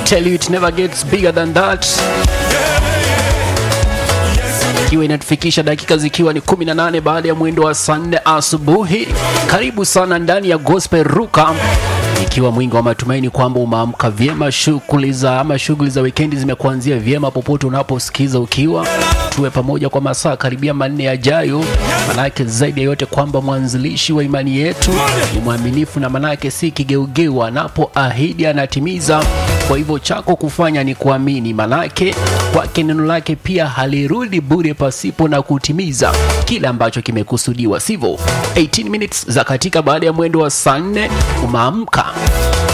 tell you it never gets bigger than that ikiwa inatufikisha dakika zikiwa ni 18 baada ya mwendo wa saa 4 asubuhi. Karibu sana ndani ya Gospel Ruka, ikiwa mwingi wa matumaini kwamba umeamka vyema, shughuli za ama shughuli za wikendi zimekuanzia vyema popote unaposikiza ukiwa tuwe pamoja kwa masaa karibia manne yajayo, manake zaidi ya yote kwamba mwanzilishi wa imani yetu ni mwaminifu na manake si kigeugeu, anapoahidi anatimiza. Kwa hivyo chako kufanya ni kuamini, manake kwake neno lake pia halirudi bure pasipo na kutimiza kile ambacho kimekusudiwa, sivyo? 18 minutes za katika baada ya mwendo wa saa 4 umeamka